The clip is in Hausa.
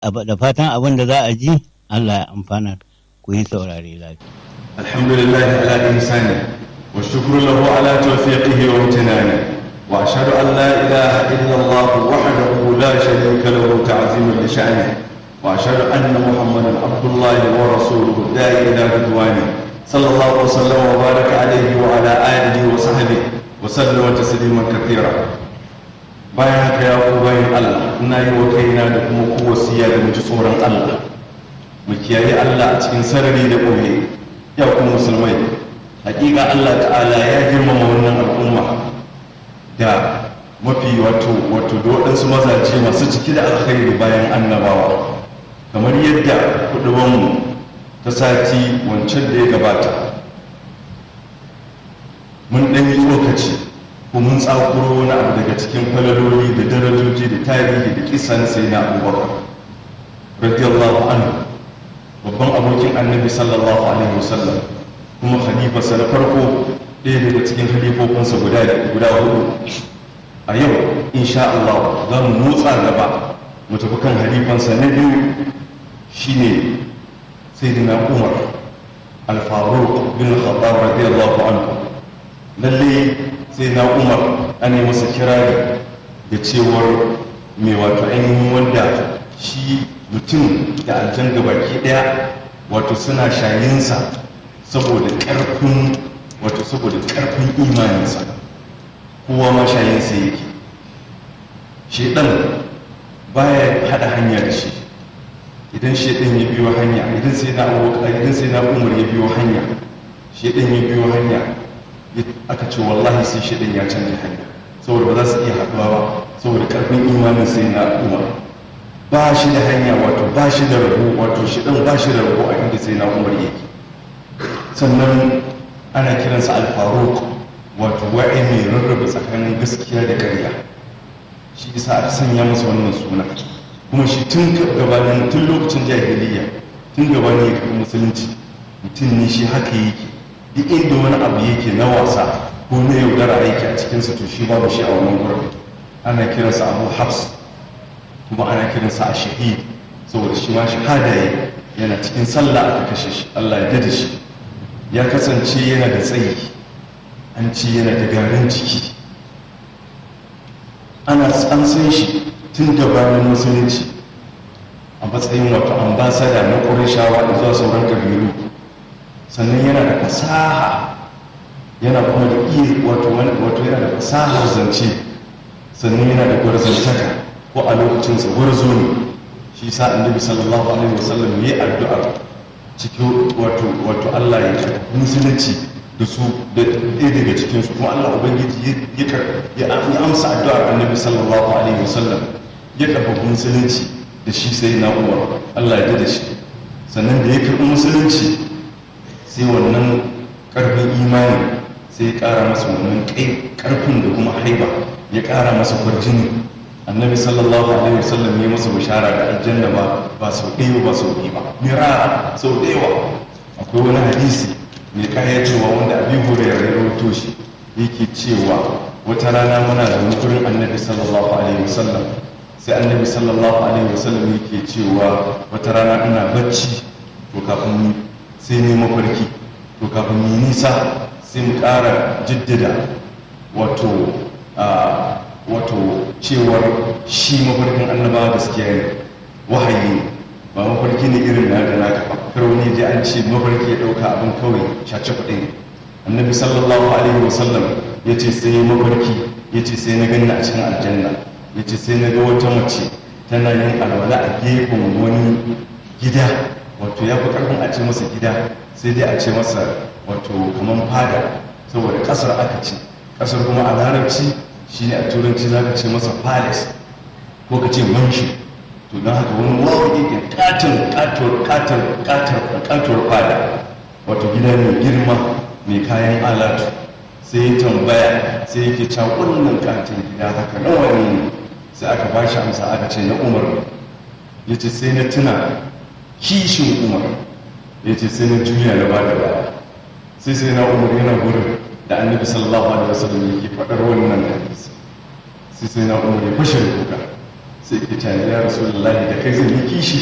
da fatan abin da za a ji Allah ya amfana ku yi saurare lafiya. Alhamdulillah ala insani wa shukru lahu ala tawfiqihi wa imtinani wa ashhadu an la ilaha illa Allah wahdahu la sharika lahu ta'ziman li sha'nihi wa ashhadu anna Muhammadan abdullahi wa rasuluhu da'i ila ridwani sallallahu wa sallama wa baraka alayhi wa ala alihi wa sahbihi wa sallama tasliman kathira bayan haka ya ku bayan Allah ina yi wa kaina da kuma ku wasiya da mu ji tsoron Allah mu kiyaye Allah a cikin sarari da ɓoye ya ku musulmai hakika Allah ta'ala ya girmama wannan al'umma da mafi wato wato da waɗansu mazaje masu ciki da alkhairi bayan annabawa kamar yadda kudubanmu ta sati wancan da ya gabata mun ɗan yi tsokaci ko mun tsakuro wani abu daga cikin falaloli da darajoji da tarihi da kisan sai na abubakar radiyallahu anhu babban abokin annabi sallallahu alaihi wasallam kuma khalifarsa na farko ɗaya daga cikin khalifofinsa guda guda hudu a yau insha Allah za mu motsa gaba mu tafi kan halifansa na biyu shine sayyidina Umar al-Faruq bin Khattab radiyallahu anhu lalle sai na umar an yi masa kirari da cewar mai wato ainihin wanda shi mutum da aljan baki daya wato suna shayinsa saboda karfin wato saboda karfin imaninsa kowa ma shayinsa yake shedan baya hada hanya da shi idan shedan ya biyo hanya idan sai na idan sai na umar ya biyo hanya shedan ya biyo hanya aka ce wallahi sai shaidan ya canja hanya saboda ba za su iya haɗuwa ba saboda ƙarfin imanin sai na umar ba shi da hanya wato ba shi da rabo wato shaidan ba shi da rabo a inda sai na umar yake sannan ana kiransa alfaruk wato wa'i mai rarraba tsakanin gaskiya da ƙarya shi isa aka sanya masa wannan suna kuma shi tun gabanin tun lokacin jahiliya tun gabanin ya karɓi musulunci mutum ne shi haka yake duk inda wani abu yake na wasa ko na yaudara yake a cikinsa to shi babu shi a wannan gurin ana kiransa abu hafs kuma ana kiransa a shahid saboda shi ma shahada ya yana cikin sallah aka kashe shi allah ya dada shi ya kasance yana da tsayi an ci yana da garin ciki ana an san shi tun gabanin musulunci a matsayin wato ambasada na ƙurashawa da zuwa sauran kabilu sannan yana da fasaha yana kuma da iya wato wato yana da fasahar zance sannan yana da gwarzantaka ko a lokacinsa gwarzo ne shi sa annabi sallallahu alaihi wasallam ya addu'a cikin wato wato Allah ya karɓi musulunci da su da ɗaya daga cikin su kuma Allah ubangiji ya amsa addu'ar annabi sallallahu alaihi wasallam ya karɓi musulunci da shi sai na umar Allah ya da shi sannan da ya karɓi musulunci sai wannan karfin imani sai ya kara masa wannan karfin da kuma haiba ya kara masa kwarjini annabi sallallahu alaihi wasallam ya masa bishara da aljanna ba ba sau ɗaya ba sau biyu ba mira sau ɗaya akwai wani hadisi mai kaya cewa wanda abi hurairah ya rawaito shi yake cewa wata rana muna da wani gurin annabi sallallahu alaihi wasallam sai annabi sallallahu alaihi wasallam yake cewa wata rana ina bacci to kafin sai ne mafarki to kafin mu nisa sai mu ƙara jiddada wato wato cewar shi mafarkin annabawa gaskiya ne wahayi ba mafarki ne irin na da naka ba kar wani ji an ce mafarki ya ɗauka abin kawai shaci kuɗi ne annabi sallallahu alaihi wasallam ya ce sai mafarki ya ce sai na gani a cikin aljanna ya ce sai na ga wata mace tana yin alwala a gefen wani gida wato ya fi karfin a ce masa gida sai dai a ce masa wato kamar fada saboda kasar aka ce kasar kuma a larabci shine a turanci za ka ce masa palace ko ka ce manshi to don haka wani wawo yake katon katon katon katon katon fada wato gida mai girma mai kayan alatu sai ya tambaya sai yake cewa wannan katon gida haka nawa ne sai aka ba shi amsa aka ce na umar ya ce sai na tuna kishin umar ya ce sai na juya na bada baya sai sai na umar yana gurin da annabi sallallahu alaihi wasallam yake faɗar wannan hadisi sai sai na umar ya fashe kuka sai ke cani ya rasu da kai zai yi kishi